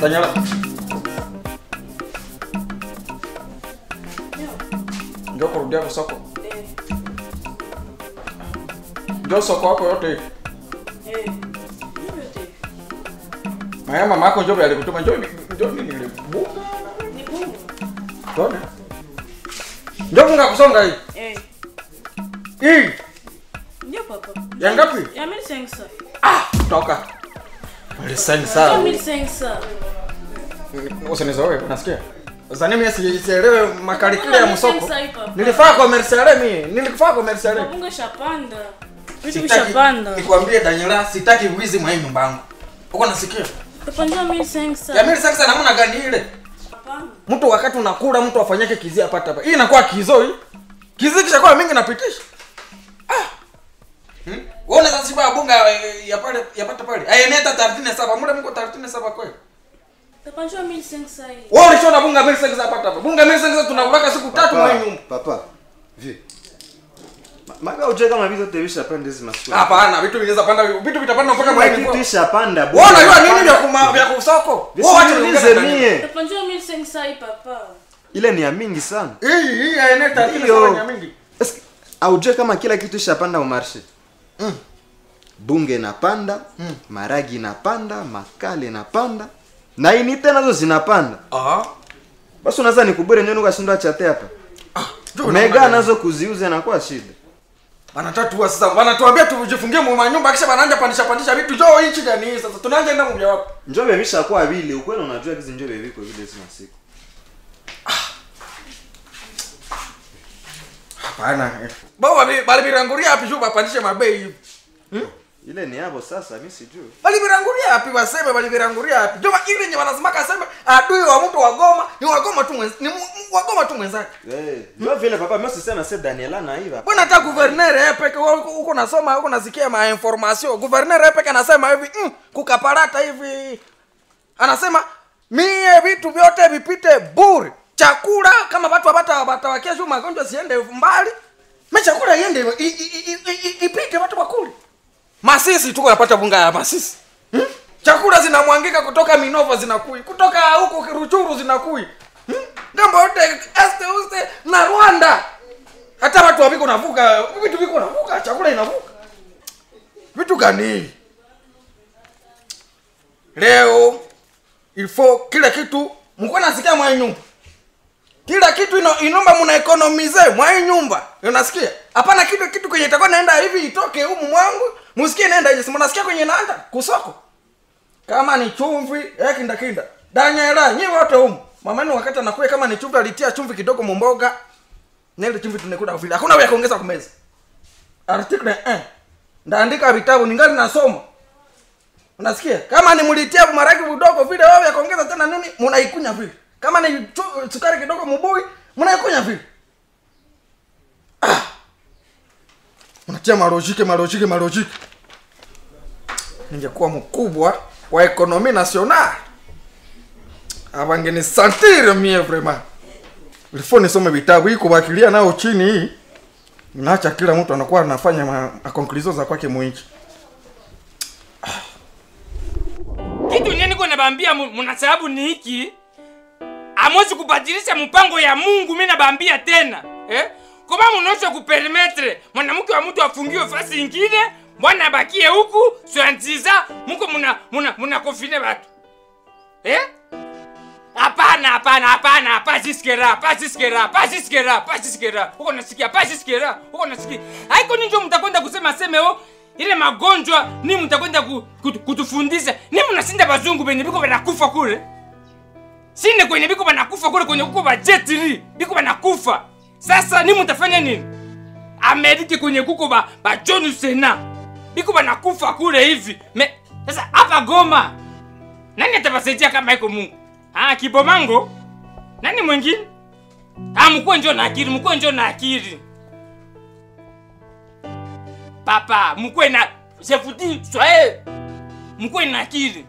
Daniela. Njoo kurudia kwa soko. Njoo soko wako yote. hii. Maya mama yako njoo alikutuma njoo njoo nini ile bunga. Tona. Njoo bunga kusonga hii. Hii Ndio papa. ya ngapi? Ya 1500. Ah, toka. Lisani Ya sawa. 1500. Usinizoe, unasikia? Sasa mimi si- sielewe makalikile ya msoko. Sasa hii papa. Nilifaa commercial mimi, nilifaa commercial. Mabunga shapanda. Vitu Sitaki vishapanda. nikwambie Daniela, sitaki wizi mwa hii nyumba yangu. Uko nasikia? Papa ndio 1500. Ya mimi sasa namna gani ile? Hapana. Mtu wakati unakula mtu afanyake kizia apata hapa. Hii inakuwa kizo hii. Kizi kisha kwa mingi napitisha. Ah. Hmm? Wewe unaweza siba bunga eh, ya pale yapata pale. Ayeneta 37, mule mko 37 kweli. Papa ndio 1500 hii. Wewe ulishona bunga mimi sasa apata hapa. Bunga mimi sasa tunakula siku tatu mwa hii nyumba. papa vi Ma- maga ujue kama vitu vyote vishapanda hizi masiku Hapana, vitu vinaweza panda, vitu vitapanda mpaka kila mwa kitu ishapanda Wewe unajua nini vya kuma vya kusoko? Wewe wacha Visiniulize niongee na Daniela. mie Papa ndio 1500 hii papa. ile ni ya mingi sana Hii hii ayeneta ile Ndiyo. sana mingi. Eske, aujue kama kila kitu ishapanda umarshe bunge inapanda maragi inapanda makale inapanda na inite nazo zinapanda Ah. basi unaweza nikubure nyoni ukashindwa chate hapa Juu mega unaona nazo kuziuza inakuwa shida wanatatua sasa wanatuambia tujifungie mu manyumba kisha wanaanza pandisha pandisha vitu jo inchi gani hii sasa tunaanza enda mmoja wapo njobe vishakuwa vile ukweli unajua hizi njobe viko vile hizi masiku hapana baba bali biranguria hapi juu bapandishe mabei hivi ile ni hapo sasa mi sijui bali biranguria hapi waseme bali biranguria hapi jo ile yenye wanasema kasema adui wa mtu wa Goma ni wa Goma tu mwenz, ni mu- mu- wa Goma tu mwenzake Eh, ndio vile papa mimi sisema se Daniela na hiva bwana hata governor yeye peke wewe uko uko nasoma huko nasikia ma information governor yeye peke anasema hivi mm, kukaparata hivi anasema mie vitu vyote vipite bure chakula kama watu wapata watawakia juu magonjwa siende mbali me chakula iende i- i- i- i- i- ipite watu wakule masisi tuko napata bunga ya masisi hmm? chakula zinamwangika kutoka minova zinakui kutoka huko kiruchuru zinakui hmm? ngambo yote este uste na rwanda hata watu waviko navuka vitu viko navuka chakula inavuka vitu gani hivi? leo ilfo kila kitu mko nasikia mwa hii nyumba kila kitu ino, inomba muna economize mwa hii nyumba unasikia hapana kitu kitu kwenye itakuwa naenda hivi itoke humu mwangu musikie naenda hivi mnasikia kwenye naenda kusoko kama ni chumvi eh kinda kinda danyela nyi wote humu mamani wakati anakuya kama ni chumvi alitia chumvi kidogo mumboga na ile chumvi tunakula vile hakuna ya kuongeza kumeza article eh ndaandika vitabu ningali nasoma unasikia kama ni mlitia maragi vidogo vile wewe ya kuongeza tena nini mnaikunya vile kama ni chu- sukari kidogo mubui mnaikunya vile ah. mnatia marojike marojike marojike ningekuwa mkubwa wa ekonomi national avangeni santire mie vraiment ilifo nisome vitabu hii kubakilia nao chini hii naacha kila mtu anakuwa anafanya ma, ma conclusion za kwake mwinchi kitu nye niko nabambia mu- muna sababu ni hiki amwezi kubadilisha mpango ya mungu mi nabambia tena eh? koma munaosha kupermetre mwanamke wa mtu afungiwe fasi ingine bwana abakie huku swantiza muko muna, muna, muna kofine batu eh? hapana hapana hapana hapa jiskera hapa jiskera hapa jiskera hapa jiskera huko nasikia hapa jiskera huko nasikia haiko ninjo mtakwenda kusema seme o ile magonjwa ni mtakwenda ku, kutu, kutufundisha ni mnasinda bazungu benye biko banakufa kule sine kwenye biko banakufa kule kwenye kuko bajetiri biko banakufa sasa ni mtafanya nini ameriki kwenye kuko ba, ba john sena biko banakufa kule hivi me sasa hapa goma nani atabasaidia kama iko mungu ah, kibomango nani mwingine ah, mkuwe njo na akili mkuwe njo na akili papa mkuwe na jefuti swae mkuwe na akili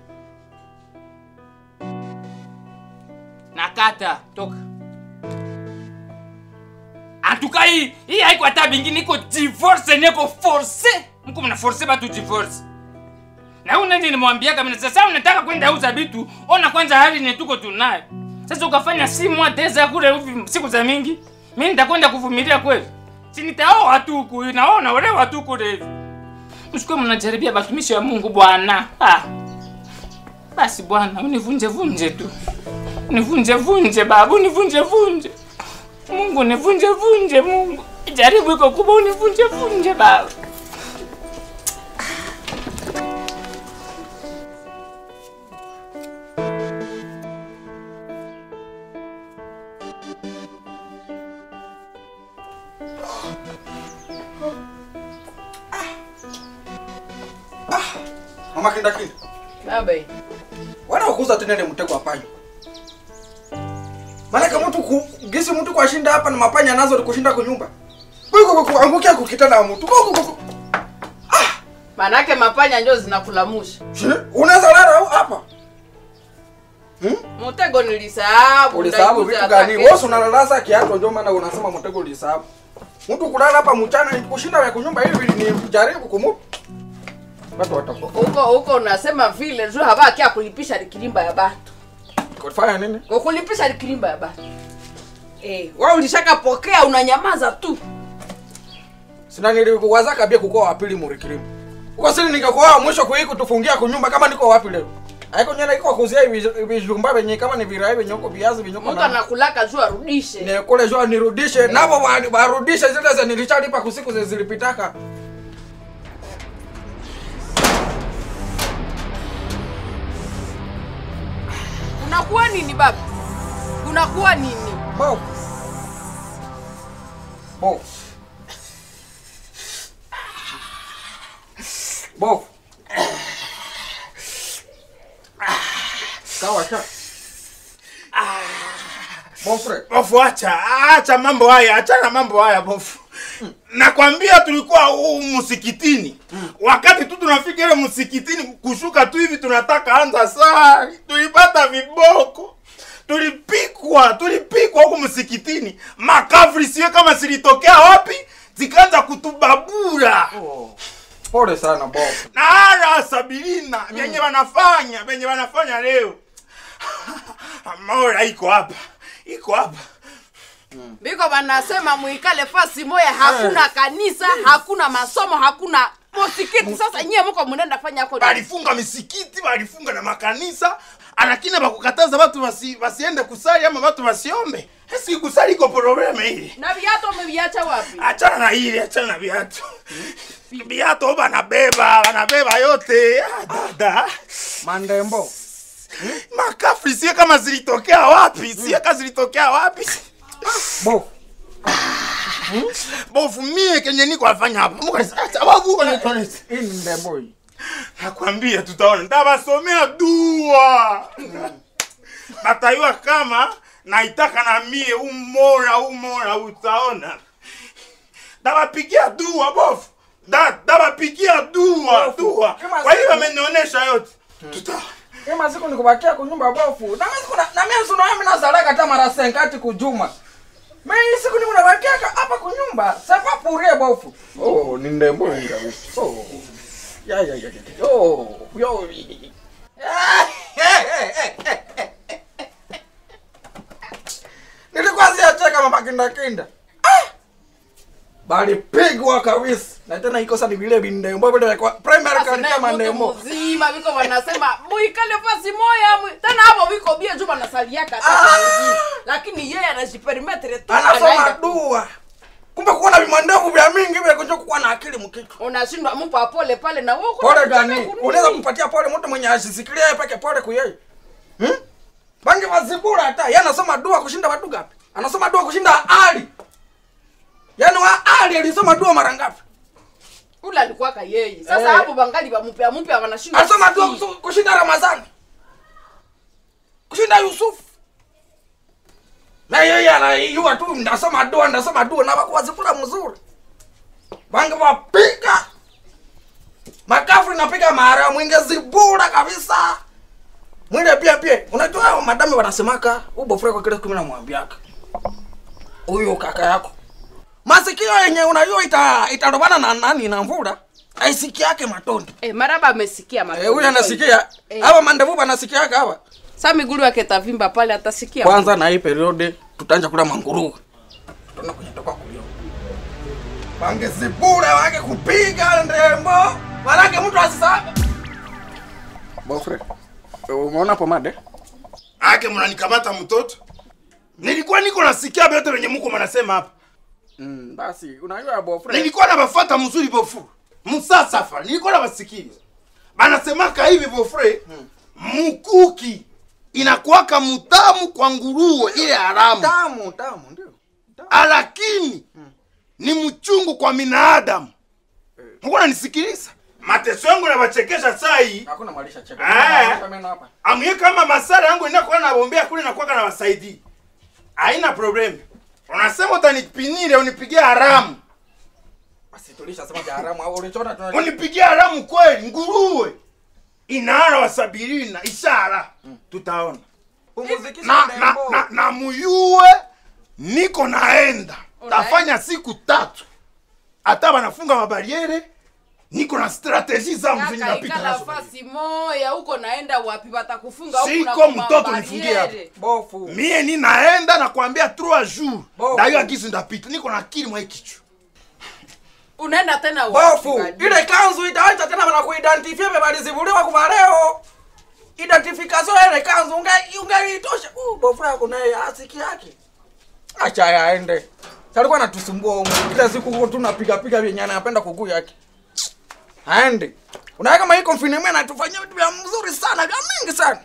nakata toka antuka hii hii haiko hata bingine iko divorce neko force mko mna force batu divorce na una nini nimwambia kama sasa unataka kwenda uza vitu ona kwanza hali ni tuko tunayo sasa ukafanya simu ateza kule hivi siku za mingi mimi nitakwenda kuvumilia kweli si nitaoa tu huku naona olewa tu kule hivi msikuwe mnajaribia batumishi ya Mungu bwana ah. basi bwana univunje vunje tu univunje vunje babu univunje vunje Mungu univunje vunje Mungu jaribu iko kubwa univunje vunje baba mama kinda kinda Baba. wana ukuza tenene mtego wa panya maanake mtu ku, gisi mtu kwashinda hapa na mapanya nazo kushinda kunyumba kuiko kuangukia kukitana wa mtu Kuku, kuku. Manake mapanya njo zinakulamusha. Shi, unaweza lala hapa Mtego nilisahabu. ulisahabu ndaikuza vitu gani atake. wewe unalalasa kiato ndio maana unasema mtego ulisahabu mtu kulala hapa mchana ni kushinda ya kunyumba hivi ni jaribu kumutu watu watakuwa Huko huko unasema vile tu habaki ya kulipisha likilimba ya batu. kufanya nini Kwa kulipisha likilimba ya batu. Eh, wewe ulishakapokea unanyamaza tu. sina niliwaza kabia kukoa wapili murikirimu uko sini nikakoa mwisho kui kutufungia kunyumba kama niko wapi leo aiko nyana iko kuzia hivi- vijumba venye kama ni virai venye uko viazi venye uko Mtu na anakulaka juu arudishe. ne kule jua nirudishe nabo wa- warudishe zile za nilishalipa kusiku zi- zilipitaka Unakuwa nini baba? Unakuwa nini? bo bo bo kawa cha Bofre, bofu acha acha mambo haya achana mambo haya bofu nakwambia tulikuwa huu msikitini wakati tu tunafika ile msikitini kushuka tu hivi tunataka anza saa tulipata viboko tulipikwa tulipikwa huku msikitini makafri siwe kama zilitokea wapi zikaanza kutubabura pole sana bof. na ara sabirina vyenye wanafanya vyenye wanafanya leo mora iko hapa iko hapa Biko banasema muikale fasi moya, hakuna kanisa, hakuna masomo, hakuna mosikiti. Sasa nyie muko munenda fanya ko nini? balifunga misikiti balifunga na makanisa anakina bakukataza watu basi, basiende kusali ama watu basiombe esi kusali iko probleme ile na viatu umeviacha wapi? achana na ile achana na viatu viatu banabeba banabeba yote Ah, dada Mandembo. makafri sie kama zilitokea wapi sie kama zilitokea wapi Bof. bofu mie kenye niko afanya hapa Mungu anisa- acha wagu uko nitonese Hii ni ndembo hii. nakwambia tutaona ndabasomea dua batayua kama naitaka na mie umora umora utaona ndabapigia dua bofu Da- ndabapigia dua Bofu, dua kama kwa hiyo siku- amenionyesha yote tutaona Kama siku nikubakia kunyumba bofu. Na mimi siku na na mimi sio mimi nazalaka hata mara senkati kujuma. Mimi siku niko nabakia hapa kunyumba. Sasa purie bofu. Oh, ni ndembo hii kabisa. Oh. Ya ya ya. ya. Oh, yo. Nilikuwa siacheka mama kinda kinda. Ah! Bali pigwa kabisa. Na tena iko sasa ni vile vindembo vile kwa primary Sasa naye kama mtu ndembo. mzima biko banasema muikale fasi moya mu... tena hapo biko bia juu banasaliaka hata Ah! kwa wengine. lakini yeye anajiperimetre tu anasoma anaenda tu. dua kumbe kuwa na vimandevu vya mingi vile kunja kuwa na akili mkichwa unashindwa mpa pole pale na wewe pole gani unaweza kumpatia pole mtu mwenye asisikilia yeye peke pole kuyeye hmm? bangi mazibura hata yeye anasoma dua kushinda watu gapi anasoma dua kushinda ali yaani wa ali alisoma dua mara ngapi ule alikuwaka yeye sasa Eh. hapo bangali bampya mpya wanashindwa alisoma dua kusikia. kusu- kushinda ramadhani kushinda yusufu na yeye anayua tu ndasoma dua ndasoma dua na wakuwazikula mzuri bangi wapiga makafri napiga mara mwingi zibura kabisa mwile pia pia unajua hao madami wanasemaka ubofure kwa kile kumi na mwambiaka huyo kaka yako masikio yenye unajua ita itarobana na nani na mvula aisikiake matondo Eh, maraba amesikia Eh, matondo. huyu anasikia Eh. hawa mandevu banasikiaka hawa Sa migulu yake tavimba pale atasikia. kwanza na hii periode tutaanja kula manguruwe tuna kwenye toka kulio wangezibure wake kupiga ndembo manake mtu asisaba bofre umeona pomade ake mnanikamata mtoto nilikuwa niko nasikia vyote venye muko mnasema hapa mm, basi unajua bofre nilikuwa nabafata mzuri bofu msasafa nilikuwa nabasikiliza banasemaka hivi bofre mukuki inakuwaka mutamu kwa nguruwe ile haramu tamu tamu ndio lakini ni mchungu kwa binadamu muko nanisikiliza mateso yangu nabachekesha saa hii hakuna malisha cheka Ah. Hata meno hapa amye kama masara yangu inakuwa nabombea kule nakwaka na wasaidii haina problem unasema utanipinire unipigie haramu basi tulishasema vya haramu au ulichona tuna unipigie haramu kweli nguruwe inaara wasabirina ishara tutaona pumzikisha na, na, ndembo na, na muyue niko naenda tafanya siku tatu hata banafunga mabariere niko na strateji zangu zenye Kaka napita ikala nazo fasi moya huko naenda wapi watakufunga huku na Siko kuma mtoto nifungie hapa. bariere. bofu mie ni naenda nakwambia trois jours Bofu. dayo agizi ndapita niko na akili mwa kichwa Unaenda tena wapi? bofu Kadi? ile kanzu itaacha tena bana kuidentifie bebalizibuliwa kuva leo identification ya ile kanzu unge- ungeitosha uh, bofu yako naye asiki yake acha yaende salikuwa natusumbua umu kila siku huko tunapigapiga vyenye anapenda kuguu yake aende unaweka kama hii confinement anatufanyia vitu vya mzuri sana vya mingi sana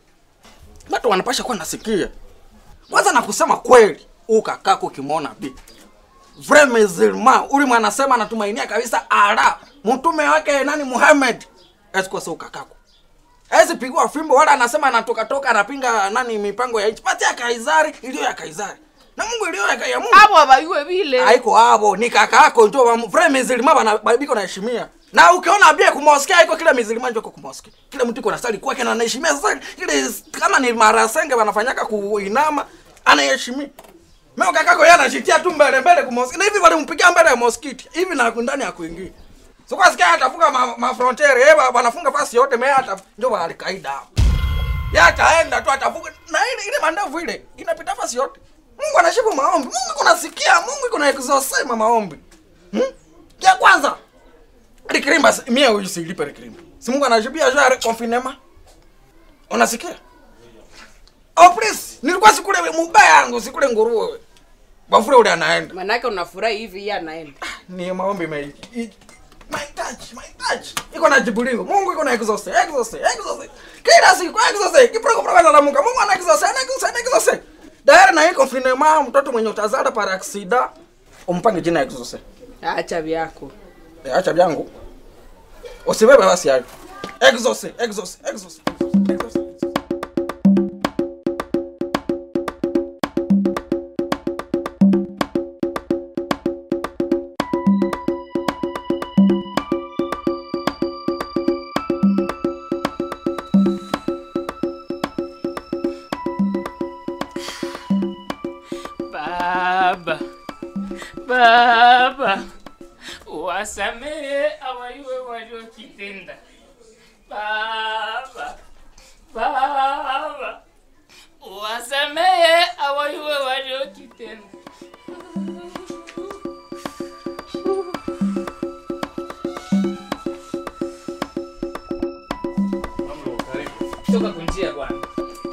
watu wanapasha kuwa nasikia kwanza na kusema kweli ukakako ukimwona bi vrai musulman uli mwanasema anatumainia kabisa ala mtume wake nani Muhammad esikose ukakako ezi pigwa fimbo wala anasema anatoka toka anapinga nani mipango ya nchi pati ya Kaisari iliyo ya Kaisari na Mungu iliyo ya, ya Mungu abo abayue vile haiko hapo ni kakako njo wa- vrai musulman bana babiko naheshimia na ukiona bia kumoskia haiko kila musulman njo kumoskia kila mtu iko na sali kwake na anaheshimia sasa ile kama ni marasenge wanafanyaka kuinama anaheshimia Mimi kakako yeye anajitia tu mbele mbele kumoskia na hivi walimpigia mbele ya moskiti hivi na ndani ya kuingia so kwa sikia atafunga ma, ma frontiere yeye wanafunga fasi yote mimi hata ndio wa alkaida hapo yeye ataenda tu atafunga na ile ile mandavu ile inapita fasi yote Mungu anashibu maombi Mungu kunasikia Mungu kuna exaucema maombi hmm? ya kwanza Rikirimba si- mie huyu silipe Rikirimba si Mungu anashibia juu ya confinement unasikia oh please nilikuwa sikule mubaya yangu sikule nguruwe bafure ule anaenda manake unafurahi hivi yeye anaenda ni maombi me i- mahitaji mahitaji iko na jibu lingo mungu iko na exauce exauce exauce kila siku exauce kiproko proko na mungu mungu ana exauce ana exauce ana exauce daira na iko finema mtoto mwenye utazala para aksida umpange jina exauce acha vyako e, acha vyangu usibebe basi hayo exauce exauce exauce exauce Baba, Baba, wasamehe awayuwe waliokitenda. Baba, Baba, wasamehe awayuwe waliokitenda. Toka kunjia bwana.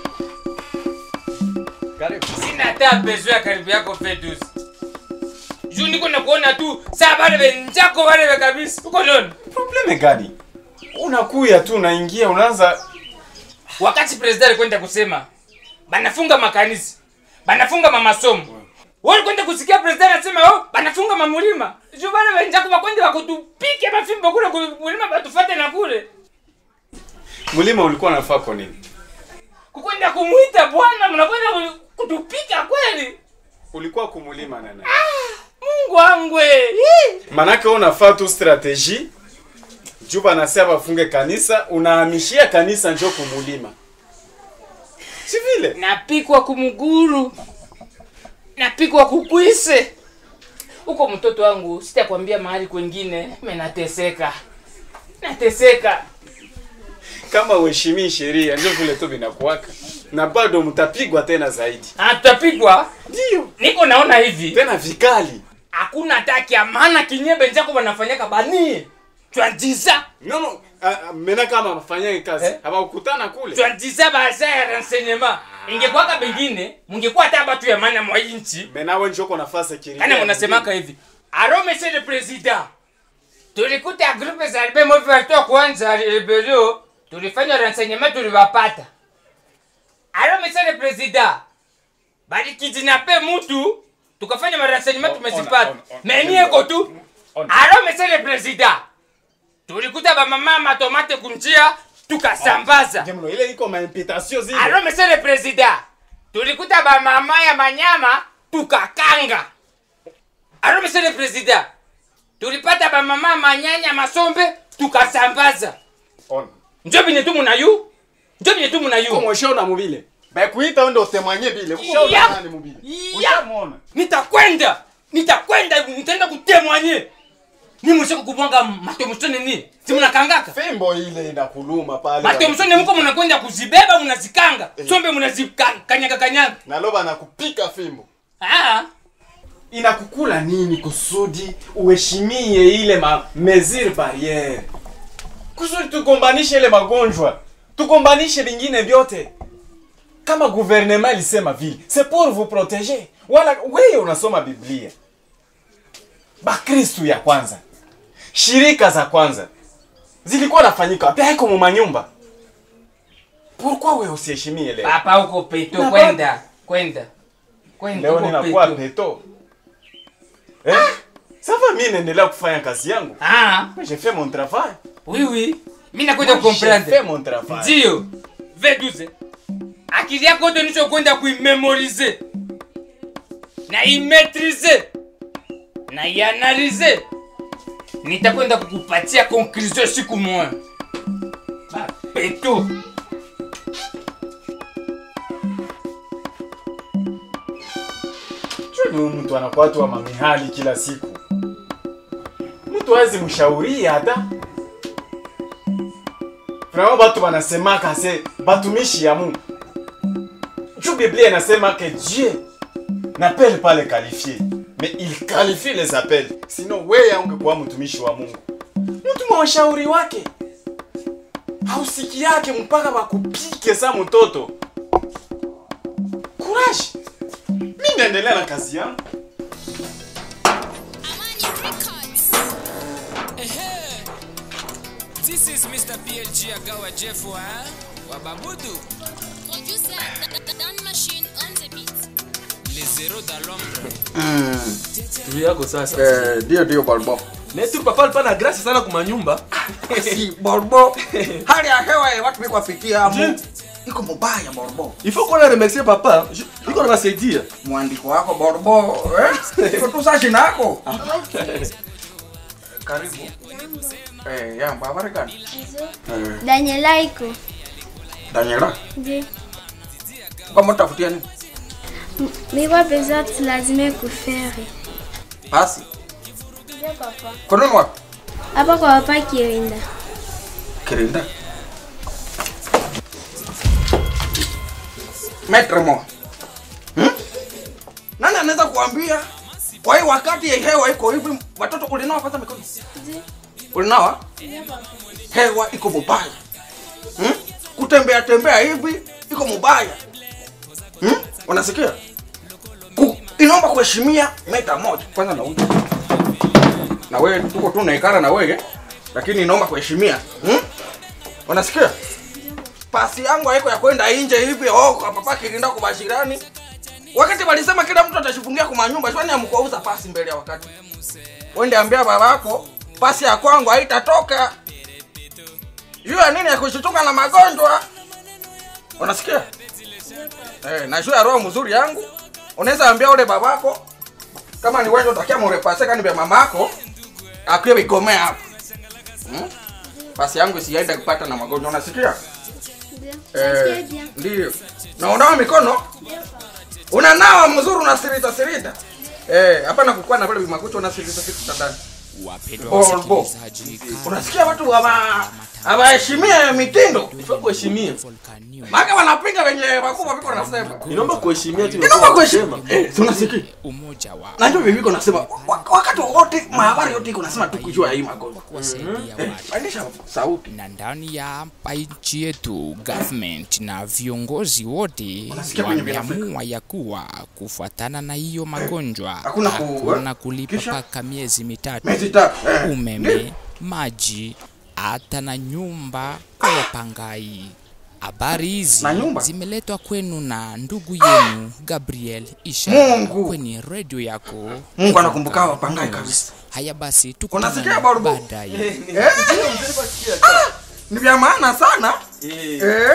Sina hata bezo ya karibu yako Fedus. Juu niko nakuona tu saa bale benjako bale be kabisa. Uko noni? probleme gani unakuya tu unaingia unaanza Wakati president alikwenda kusema banafunga makanisa, banafunga mamasomo. Wewe kwenda kusikia president anasema oh, banafunga mamulima. Juu bale benjako bakwenda bakutupike mafimbo kule kulima batufate na kule. mlima ulikuwa nafaa kwa nini Kukwenda kumuita bwana mnakwenda kutupika kweli. ulikuwa kumulima nana Mungu wangu. eh. manake wewe unafaa tu strategie juu banasema bafunge kanisa unahamishia kanisa njo kumulima si vile napikwa kumuguru napikwa kukwise huko mtoto wangu sitakwambia mahali kwengine menateseka nateseka kama uheshimii sheria ndio vile tu vinakuwaka na bado mtapigwa tena zaidi Ah, tutapigwa ndio niko naona hivi tena vikali hakuna taki ya maana kinyebe njako wanafanyaka banie twandiza nono mena kama mafanyake kazi Eh? hawakutana kule twandiza baza ya renseignement ingekwaka bengine mungekuwa hata batu ya maana mwa inchi menawe njoko nafasi kana munasemaka hivi aro monsieur le président tulikuta grupe za albe moviwato kwanza rebelio tulifanya renseignement tuliwapata aro monsieur le président balikidinape mutu tukafanya marenseignement tumezipata ona, ona. menieko tu Ona. aro monsieur le président tulikuta bamama matomate kunjia tukasambaza Jemno, ile iko maimpitation zile alo monsieur le président tulikuta bamama ya manyama tukakanga alo monsieur le président tulipata bamama ya manyanya masombe tukasambaza Ona. njo binye tu munayu njo binye tu munayu Uko mweshaona mubile bakuita ndo utemwanye bile Ya. ushaona nani mubile Ya. ushamuona nitakwenda nitakwenda nitaenda kutemwanye ni mushe kukubwanga matomusone ni si munakangaka fimbo ile inakuluma pale matomusone muko munakwenda kuzibeba munazikanga sombe munazikanyaga kanyaga naloba nakupika fimbo ah. inakukula nini kusudi uheshimie ile ma mesure barriere kusudi tugombanishe ile magonjwa tugombanishe vingine vyote kama gouvernement ilisema vile c'est pour vous protéger wala wewe unasoma biblia bakristu ya kwanza shirika za kwanza zilikuwa nafanyika wapi haiko mu manyumba pourquoi wewe usiheshimie leo papa huko peto Na kwenda kwenda kwenda leo huko ninakuwa peto peto eh? sava mi naendelea kufanya kazi yangu ah j'ai fait mon travail oui oui mimi nakwenda Moi, j'ai fait comprendre mon travail ndio v12 akili yako yote nicho kwenda kuimemorize na imetrize na ianalize nitakwenda kukupatia conclusion siku moja bapeto Choni huyu mtu anakuwa tu wa mamihali kila siku mtu awezi mshauria hata vraiment batu wanasemaka se batumishi ya mungu juu biblia inasema que dieu n'appelle pas les qualifiés mais il qualifie les appels sinon weye ungekuwa mtumishi wa mungu mtu mwashauri wake hausiki yake mpaka bakupike sa mtoto courage mi naendelea na kazi yangu This is Mr. PLG Agawa Jeff wa wa Babudu, Producer Dan Machine on the beat. les zéros dans l'ombre. juu yako sasa Eh, ndio ndio balbo netu papa alikuwa na grasi sana kumanyumba si borbo hali ya hewa ya watu mikwafikia amu iko mubaya borbo ifo kuona remercier papa ju- iko nabasaidia mwandiko wako borbo eh? iko tu sashi nako karibu eh, yamba habari gani eh, Daniela iko. daniela Ndio. kama utafutia nini Mikwa pesa lazima kufere. basi Ndio papa. kononi wapi Hapa kwa papa Kirinda. kirinda metre mo hmm? nani anaweza kuambia kwa hii wakati ya hewa iko hivi watoto ulinawa kwanza mikono Ndio. ulinawa hewa iko mubaya hmm? kutembea tembea hivi iko mubaya hmm? unasikia Ku, inaomba kuheshimia meta moja kwanza na huyu na wewe tuko tu naikara na wewe lakini inaomba kuheshimia hmm? unasikia pasi yangu haiko ya kwenda nje hivi oh, kwa papa kilinda kwa bashirani wakati walisema kila mtu atashifungia kwa manyumba shwani amkuauza pasi mbele ya wakati wende ambia babako pasi ya kwangu haitatoka juu ya nini ya kushituka na magonjwa unasikia eh, na juu ya roho mzuri yangu unaweza ambia ule babako kama ni wewe utakia murepase kani vya mamako akiwe vigomea hapo hmm? pasi yangu isiende kupata na magonjwa unasikia Ndio. Eh, Nasikia bien. ndio na unawa mikono unanawa mzuri unasirita sirita eh hapana kukuwa na vile vimakucha unasirita sirita ndani Wapendwa Orbo. wasikilizaji, unasikia watu hawa- hawaheshimie mitindo Ifaa kuheshimia. maka wanapinga wenye wakubwa viko nasema Inaomba kuheshimia tu. inaomba kuheshima Eh, si unasikia umoja wa na ndio viviko nasema wa- wakati wote mahabari yote iko nasema tu kujua hii magonjwa kuwasaidia Eh, watu pandisha sauti na ndani ya hapa nchi yetu government na viongozi wote Unasikia kwenye Afrika? wameamua ya kuwa kufuatana na hiyo magonjwa Hakuna ku- hakuna kulipa kisha? mpaka miezi mitatu Miezi tatu, eh. umeme maji hata na nyumba kwa wapangai habari hizi Na nyumba? zimeletwa kwenu na ndugu yenu gabriel isha Mungu. kwenye redio yako Mungu anakumbuka wapangai kabisa haya basi Unasikia tukutane Barbo? baadaye Eh? Ah, ni vya maana sana Eh?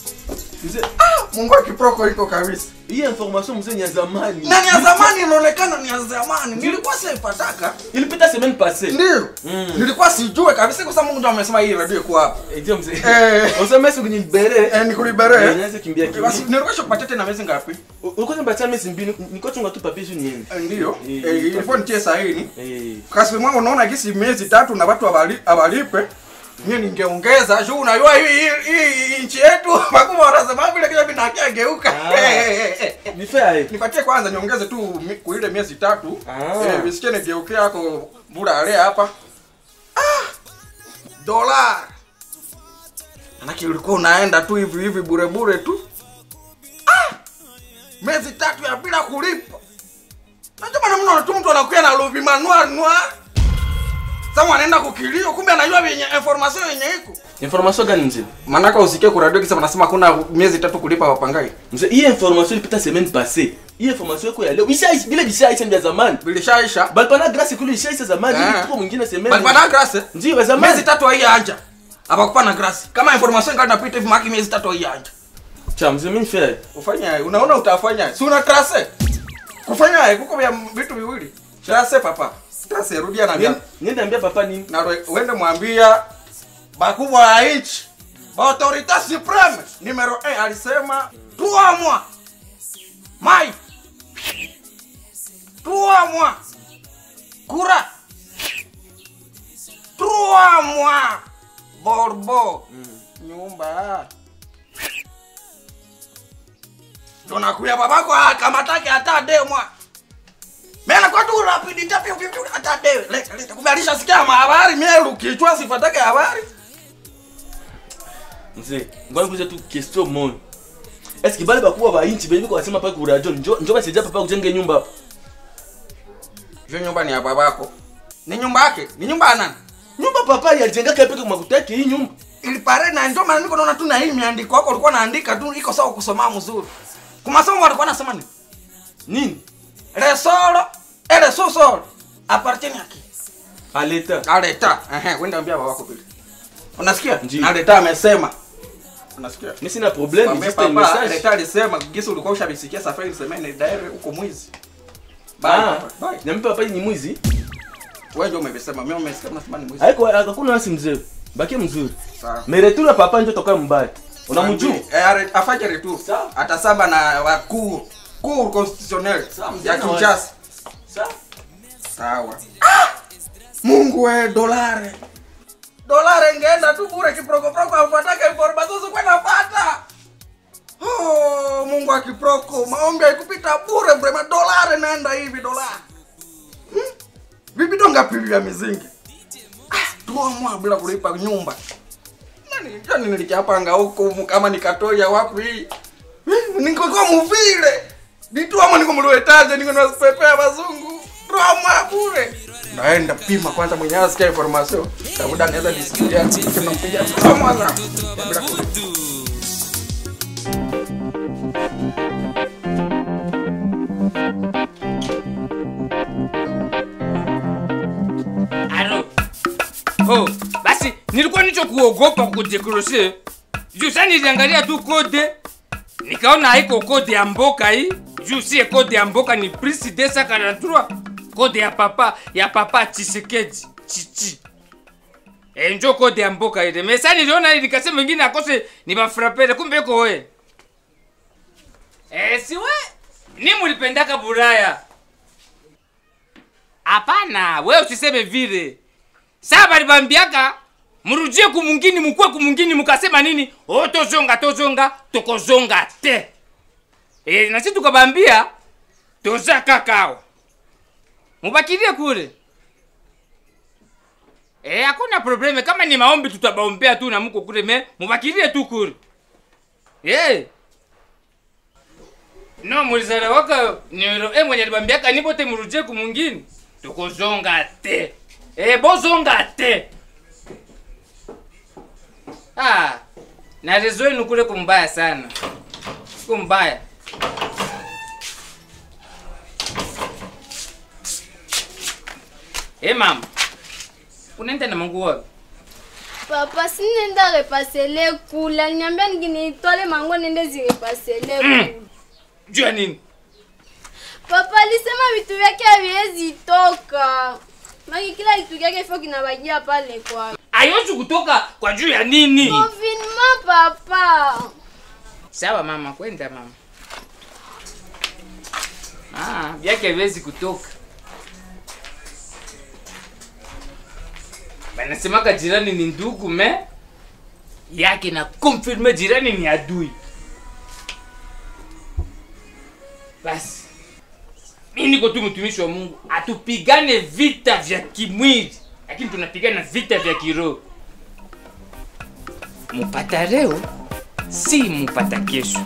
Ah, Mungu akiproko iko kabisa Hii information mzee ni ya zamani. na ni ya zamani inaonekana ni ya zamani nilikuwa siipataka Ilipita semaine passée. ndio nilikuwa sijue kabisa kwa sababu Mungu ndo amesema hii radio iko hapa Eh, ndio mzee. Eh. Unasema siku nibere. eh nikulibere Eh, nianze kimbia kimbia. basi nilikuwa shokupatia tena miezi ngapi Ulikuwa nipatia mesi mbili, niko chunga tu papier juu niende. Eh, ndio Eh, Eh, ilikuwa nitie saini Eh. kasi mwangu unaona gisi miezi tatu na watu abali- abalipe mie ningeongeza juu unajua hii hii- hii nchi yetu makubwa wanasema vile kile vinakia geuka Ni fair. nipatie kwanza niongeze tu mi- kwa ile miezi tatu Ah. eh, visikie nigeuke yako bura ale hapa ah, dola manake ulikuwa unaenda tu hivi hivi bure bure tu ah, miezi tatu ya bila kulipa najua maana mnaona tu mtu anakuya na lovi manual noir sasa anaenda kukilio kumbe anajua vyenye information yenye iko Information gani mzee? manaka usikie kuradio kisa wanasema kuna miezi tatu kulipa wapangai Mzee, hii information ilipita semaine passée. Hii information yako ya leo. Ishaisha vile vishaisha ndio ya zamani. bilishaisha Bali pana grâce kule ishaisha zamani. Eh. Ili tuko mwingine semaine. balipana grase Ndio ya zamani. miezi tatu haiyaanja abakupana grasi kama information ngali napita hivi maki miezi tatu haiyaanja Cha mzee mimi fair. ufanya unaona utafanya si una trase kufanya kuko vya vitu viwili trase papa trase rudia na vya Niende ambia papa nini? na ro- uende mwambia bakubwa ya nchi autorité supreme numero 1 alisema trois mois mai trois mois kura trois mois borbo nyumba tunakuya babako akamatake hata demwa mena kwa tu rapidite pio pio pio hata de leta leta kumbe alishasikia mahabari mie lukichwa sifatake habari Mzee, ngoja nikuulize tu question moja. Est-ce que bale bakubwa ba inchi benye biko basema pale ku radio njo njo basaidia papa kujenge nyumba hapa. hiyo nyumba ni ya babako ni nyumba yake ni nyumba ya nani Nyumba papa alijenga kape kwa makutaki hii nyumba. ilipare na ndio maana niko naona tu na hii miandiko yako ulikuwa naandika tu iko sawa kusoma mzuri kumasomo walikuwa nasema nini Nini? le solo ele so solo appartient à qui À l'état. à l'état ehe wenda ambia babako vile unasikia Ndiyo. na l'état amesema unasikia Mimi sina problem, Mwambie juste un papa message. leta alisema gisi ulikuwa ushabisikia safari nisemene daire uko mwizi Bye, Ah, papa, bye. nyampe papa ni mwizi. wewe ndio umesema mimi umesikia unasema ni mwizi Haiko hakuna nasi mzee. Baki mzuri. sawa Mais retour ya papa njo toka mbaya. Unamjua? Eh, are- afanye retour Sawa. atasaba na wakuu cour constitutionnel mzee ya na Kinshasa Sawa. sawa ah! Mungu we dolare dolare ngeenda tu bure kiprokoproko afuatake information zikuwa napata oh, Mungu akiproko maombi haikupita bure brema dolare naenda hivi dolare hmm? vibido ngapi vya mizingi ah, tuamwa bila kulipa nyumba Nani- jani nilichapanga huku kama nikatoya wapi Hmm, ningekuwa muvile nituama niko mluetaje niko nasipepea bazungu roma bure naenda pima kwanza mwenyewe asikia information kabuda anaweza nisikia tunampiga roma za bila kulipa Alo. Oh, basi nilikuwa nicho kuogopa kudekroshe. Juu sasa niliangalia tu kode. Nikaona haiko kode ya mboka hii. Juu si kode ya mboka ni Prince Desa 43. Kode ya papa ya papa Chisekedi. Chichi. E, njo kode ya mboka ile. Mesa niliona ili nikasema wengine akose ni bafrapele kumbe iko we. Eh, si we? Ni mulipendaka buraya. hapana we usiseme vile saa balibambiaka murudie kumungini mukwe kumungini mukasema nini o tozonga tozonga tokozonga te e, nasi tukabambia toza kakao mubakilie kule e, hakuna probleme kama ni maombi tutabaombea tu na muko kule me mubakilie tu kule e. no mulizala waka niro e mwenye libambiaka nibote murudie kumungini tokozonga te e, bozonga te ah, na rezo yenu kule kumbaya sana kumbaya e mama unaenda na mangu wapi papa sinenda repasele kula niambia nikinitwale mango nende zirepasele kula juu ya nini papa alisema vitu vyake haviwezi toka maki kila kitu kyake ifo kinabajia pale kwake ayozi kutoka kwa juu ya nini confinement papa sawa mama kwenda mama ah, vyake vezi kutoka banasemaka jirani ni ndugu me yake na konfirme jirani ni adui basi mi niko tu mtumishi wa mungu atupigane vita vya kimwili lakini tunapigana vita vya kiroho mupata leo si mupata kesho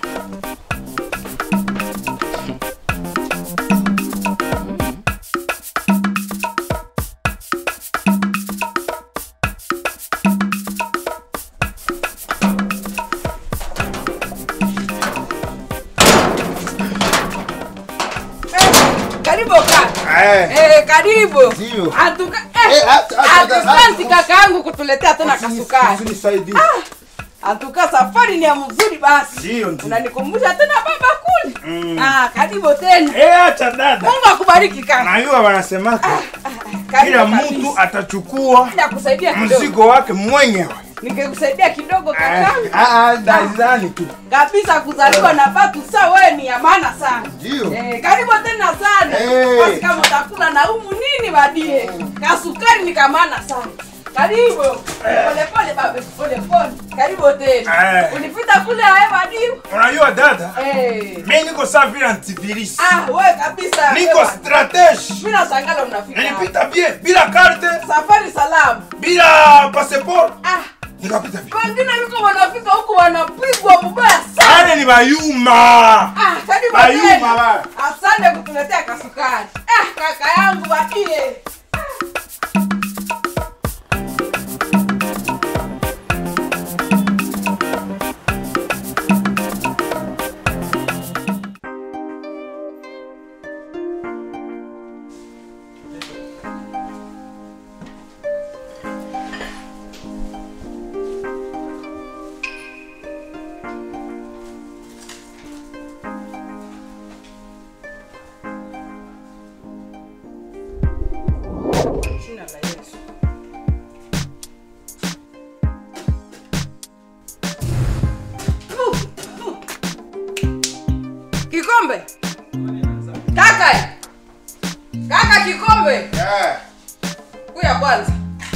karibu kaka eh, karibu Atuka- eh, Eh, at- at- at- atusanti kaka yangu kutuletea tena kasukari Usinisaidie. atuka safari ni ya mzuri basi Ndio, ndio. unanikumbusha tena baba kule Mm. ah, karibu tena Eh, acha dada. mungu akubariki kaka Najua wanasemaka karibu kila kabisa. mtu atachukua Nitakusaidia kidogo mzigo wake mwenyewe. ningekusaidia kidogo Eh, kakangu ah, ah, dazani tu. kabisa kuzaliwa na batu sa wewe ni ya maana sana Ndio. eh, karibu tena sana Eh. basi kama utakula na umu nini badie kasukari ni kamana sana karibu polepole babe polepole karibu tena Eh. ulipita kule aye badiu Unajua dada, eh. mimi niko saa vile antivirus. ah we kabisa Niko wewe. stratege. mimi nasangala unafika Nilipita bien bila karte, safari salamu bila passport. ah Nikapita bien. wengine yuko wanafika huku wanapigwa mubaya sana Wale ni bayuma. Ah, karibu Bayuma tena. wale. Asante kutuletea kasukari. Ah, kaka yangu badie. Jina la Yesu. Kikombe. Kaka. Kaka kikombe. Eh. Kuya kwanza.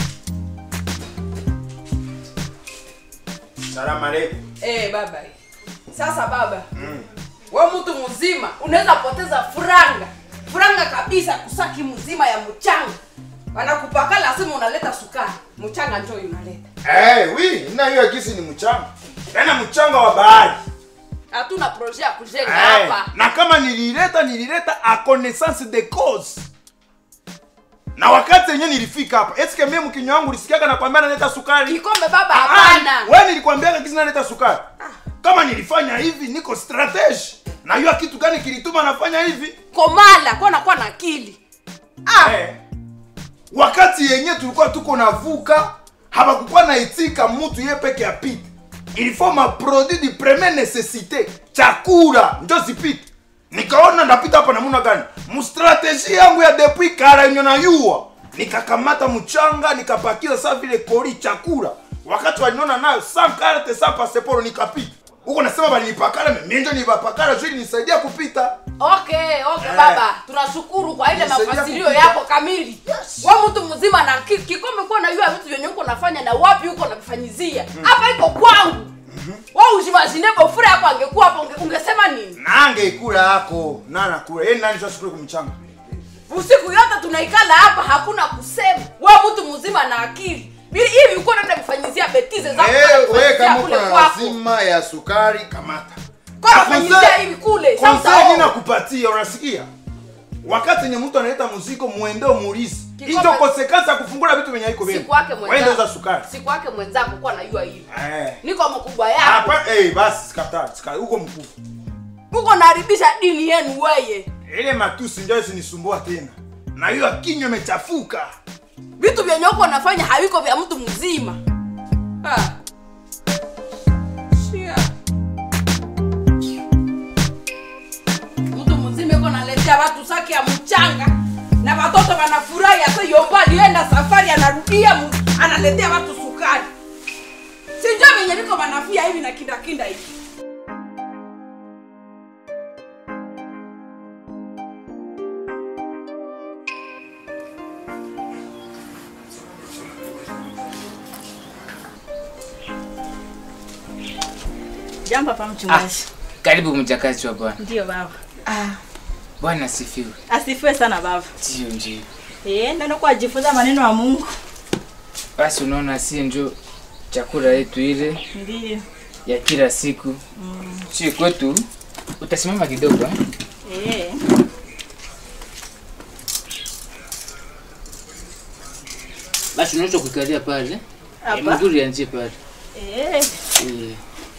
Salamu alaykum. Eh, baba. Sasa baba. We mtu mzima unaweza poteza furanga. Furanga kabisa kusaki mzima ya mchanga. Wanakupakala simu unaleta sukari. Mchanga njoo unaleta. Eh, oui, na hiyo kisi ni mchanga. Tena mchanga wa bahari. Hatuna projet ya kujenga Eh, hapa. na kama nilileta nilileta a connaissance de cause na wakati yenyewe nilifika hapa eske mimi mkinywa wangu ulisikiaga nakwambia naleta sukari Kikombe baba Ah, hapana. wewe nilikwambiaga kisi naleta sukari kama nilifanya hivi niko strategy najua kitu gani kilituma nafanya hivi Komala, kwa nakuwa na akili. Ah, eh, wakati yenyewe tulikuwa tuko navuka hapakukuwa na itika mtu ye peke apite ilifo maproduit de première nécessité chakula njo zipite nikaona ndapita hapa namuna gani mstrategie yangu ya depuis kara yenye nayua nikakamata mchanga nikapakiza saa vile kori chakula wakati waliniona nayo sa karte sa paseporo nikapita huko nasema balinipakala menjo nibapakala juu nisaidia kupita okay, okay Eh. baba. tunashukuru kwa ile Nisaidia mafasilio kupika. yako kamili wa mtu mzima na ki- kikombe kuwa najua vitu vyenye uko nafanya na wapi uko navifanyizia hapa iko kwangu wa ujimashine bofura yako angekuwa hapo unge- ungesema nini nange ikula yako nana kula yeye nani sasa kule kumchanga usiku yote tunaikala hapa hakuna kusema wa mtu mzima na akili Bili- hivi uko naenda kufanyizia betize zako Eh, kwenda wewe kufanyizia kama kule uko na kwako lazima ya sukari kamata kwa kufanyizia hivi kule sasa konsei nakupatia unasikia wakati nye mtu analeta muziko muende umuulize Kikombe- hizo konsekansi ya kufungula vitu venye haiko siku yake waende uza sukari mwenzako siku yake mwenzako kuwa najua hivi Eh. niko mkubwa yako Hapa eh basi sikataa sikataa huko mkuu uko naharibisha dini yenu weye ile matusi ndio isinisumbua tena na hiyo kinywa imechafuka vitu vyenye uko nafanya haviko vya mtu mzima Ah. Shia. mtu mzima iko naletea watu saki ya mchanga na watoto wanafurahi hasa yomba alienda safari anarudia mu- analetea watu sukari sinjo venye viko wanafia hivi na kindakinda hivi Jambo hapa mchungaji. karibu mjakazi wa bwana Ndio baba. bwana asifiwe Asifiwe sana baba. ndio ndio Eh, ndio kwa kujifunza maneno ya Mungu. basi unaona si njo chakula yetu ile Ndio. ya kila siku Mm. si kwetu utasimama kidogo eh? Eh. basi unaweza kuikalia pale Hapa? Eh, mguru yanzie pale Eh. Eh,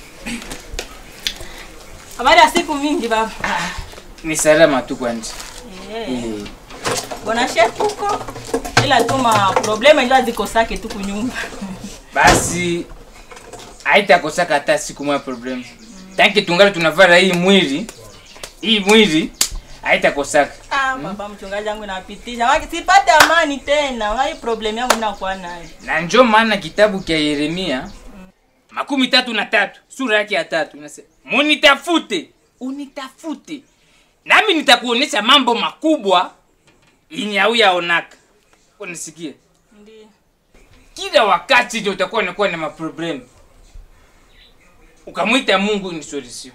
Habari ya siku mingi baba. ni salama tu kwanje Eh. Eh, Bona chef huko. Ila tuma problema ndio zikosake tu kunyumba. basi haitakosaka hata siku moja problem tanki tungali tunavara hii mwili hii mwili haitakosaka Ah, baba mchungaji wangu napitisha. Waki sipate amani tena. Wai problem yangu ninakuwa nayo. na njo maana kitabu kya yeremia makumi tatu na tatu sura yake ya tatu inasema munitafute unitafute nami nitakuonyesha mambo makubwa yenye hauyaonaka unisikie Ndio. kila wakati ndio utakuwa unakuwa na maproblemu ukamwita mungu ni solution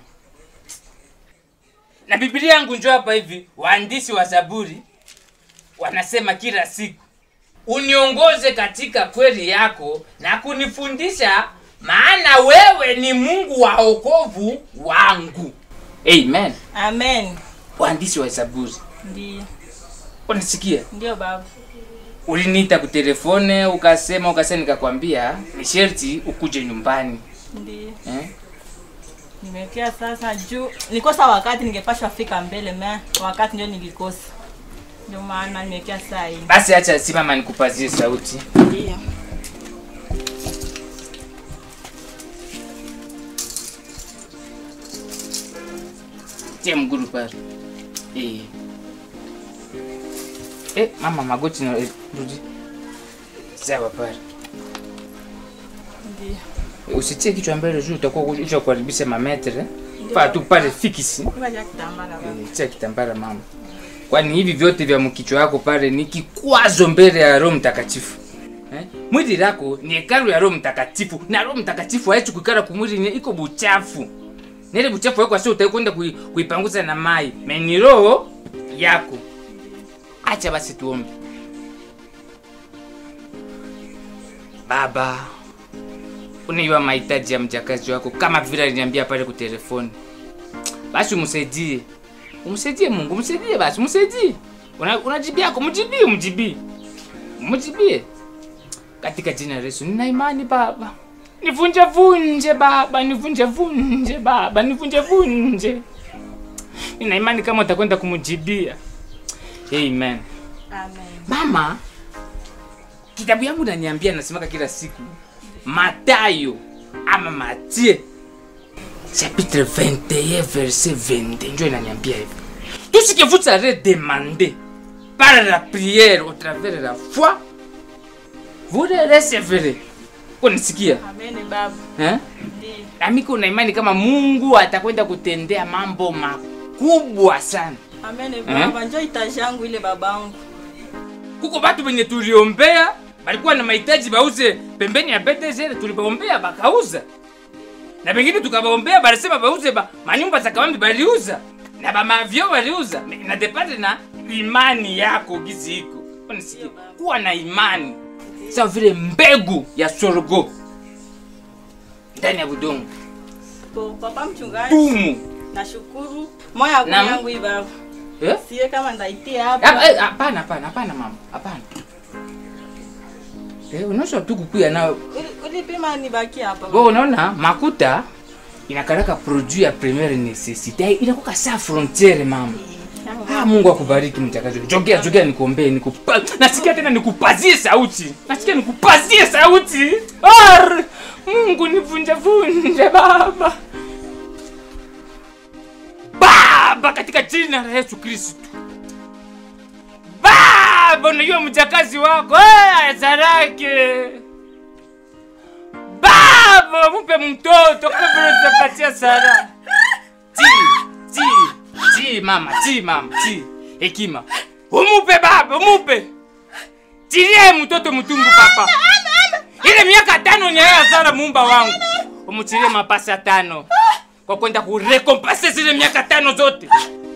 na biblia yangu njo hapa hivi waandishi wa zaburi wanasema kila siku uniongoze katika kweli yako na kunifundisha maana wewe ni mungu wa okovu wangu amen Amen. waandishi wa zaburi Ndio. unasikia Ndio baba. uliniita kutelefone ukasema ukasema nikakwambia ni sherti ukuje nyumbani Ndio. eh? Nimekia sasa juu nikosa wakati ningepashwa fika mbele me wakati ndio nilikosa. Ndio maana nimekia saa hii. basi acha simama nikupazie sauti Ndio. tia mguru pale eh. Eh, mama magoti na eh, rudi sawa pale Ndio. Eh, usitie kichwa mbele juu utakuwa ucha kuharibisha mametre pa tu pale fikisi Ngoja kitambala baba. Eh, tia kitambara mama kwani hivi vyote vya mkichwa yako pale ni kikwazo mbele ya roho mtakatifu eh? mwili lako ni hekalu ya roho mtakatifu na roho mtakatifu haichi kuikala kumwili ni iko buchafu nile buchafu yako asio utakwenda kui, kuipanguza na mai meni roho yako acha basi tuombe baba unaiwa mahitaji ya mjakazi wako kama vile aliniambia pale kutelefoni basi umsaidie umsaidie mungu umsaidie basi umsaidie Una- unajibia yako mjibie umjibie mjibie katika jina la yesu nina imani baba nivunje vunje baba nivunje vunje baba nivunje vunje nina imani kama utakwenda kumjibia amen Amen. mama kitabu yangu naniambia nasemaka kila siku matayo ama matie chapitre 21 verset 22 njo inaniambia hivi tout ce que vous serez demandé par la prière au travers de la foi vous le recevrez kunisikia Amen baba. eh? Ndio. nami kuna imani kama mungu atakwenda kutendea mambo makubwa sana Amene Eh? baba, njoo itaji yangu ile babangu. kuko batu benye tuliombea balikuwa na mahitaji bauze pembeni ya BTG tulibaombea bakauza na bengine tukabaombea balisema bauze ba, manyumba za kabambi baliuza na bamavyo baliuza Me- na depende na imani yako gizi iko unasikia kuwa na imani sawa vile mbegu ya sorgo ndani ya budongo Po, papa mchungaji. Tumu. Nashukuru. Moya yangu Naam. yangu hii baba. Eh? Siye kama ndaitia Ah, hapa. eh, hapana hapana hapana mama hapana eh, unaosha tu kukuya nayo Uli- Ulipima nibaki hapa. Bo, unaona makuta inakaraka produit ya premiere necessite inakuwa saa frontiere mama. Ah, Mungu akubariki mchakazi. Jongea jongea nikuombee nikupa. Nasikia tena nikupazie sauti. Nasikia nikupazie sauti. Ar! Mungu nivunje vunje baba. Baba katika jina la Yesu Kristo. Baba unajua mjakazi wako eh, Zarake. Baba mupe mtoto kama vile utapatia Sara. Ti, ti, ti mama, ti mama, ti. Hekima. Umupe baba, umupe. Tilie mtoto mtumbu papa. Ile miaka tano ni ya Sara mumba wangu. Umutilie mapasa tano. Kwa kwenda kurekompase zile miaka tano zote.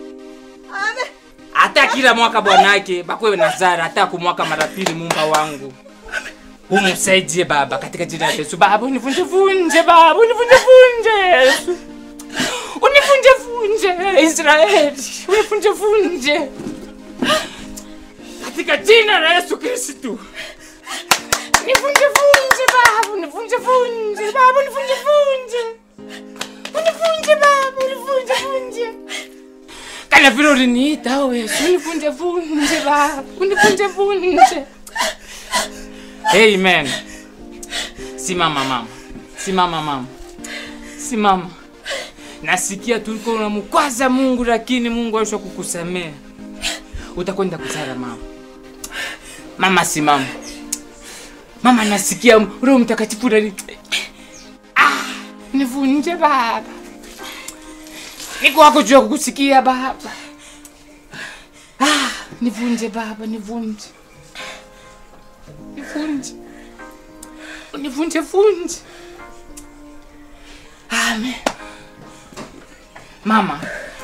Hata kila mwaka bwanake bakwewe na Zara hata kumwaka mara pili mumba wangu. Umsaidie baba katika jina la Yesu. Baba univunje vunje baba univunje vunje Yesu. Univunje vunje Israeli. Univunje vunje. Katika jina la Yesu Kristo. Univunje vunje baba univunje vunje baba univunje vunje. Univunje baba univunje vunje. Kana vile uliniita wewe. Univunje vunje baba univunje vunje. Amen. Simama mama. Simama mama. Simama. Nasikia tuliko unamkwaza Mungu lakini Mungu aisha kukusamea. Utakwenda kuzara mama. Mama simama. Mama nasikia Roho Mtakatifu ndani. Ah, nivunje baba. Niko wako juu ya kukusikia baba. Ah, nivunje baba, nivunje. Nivunje. Univunje vunje. Amen. Mama.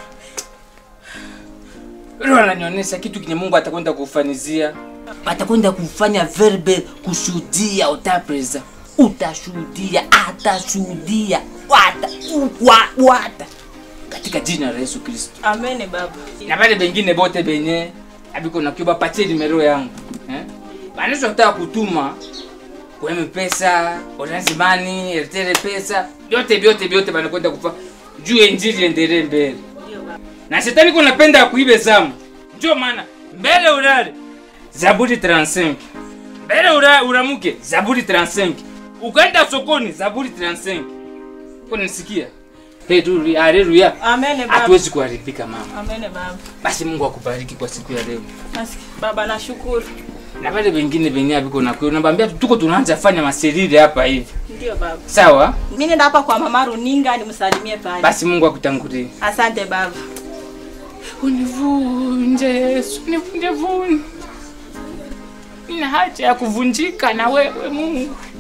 Roho ananionyesha kitu kenye Mungu atakwenda kufanizia. Atakwenda kufanya verbe kushuhudia utapreza. Utashuhudia, atashuhudia, wata, wa, wata. Katika jina la Yesu Kristo. Amene baba. Na wale bengine bote benye abiko na kiba patie nimero yangu. Eh? Banisho kutaka kutuma kwa pesa, Orange Money, Airtel pesa, vyote vyote vyote banakwenda kufa juu injili endelee mbele. Na shetani kuna penda kuibe zamu. Ndio maana mbele ulale Zaburi 35. Mbele ura, uramuke Zaburi 35. Ukaenda sokoni Zaburi 35. Kwa nisikia? Hey, tu, haleluya. Amene baba. Hatuwezi kuharibika mama. Amene baba. Basi Mungu akubariki kwa siku ya leo. Basi baba nashukuru. Na wale wengine wenye biko na kweli nabambia tuko tunaanza fanya maserire hapa hivi. Ndio baba. Sawa? Mimi nenda hapa kwa mama Runinga nimsalimie pale. Basi Mungu akutangulie. Asante baba. Univunje Yesu, univunje vunje. Nina haja ya kuvunjika na wewe Mungu.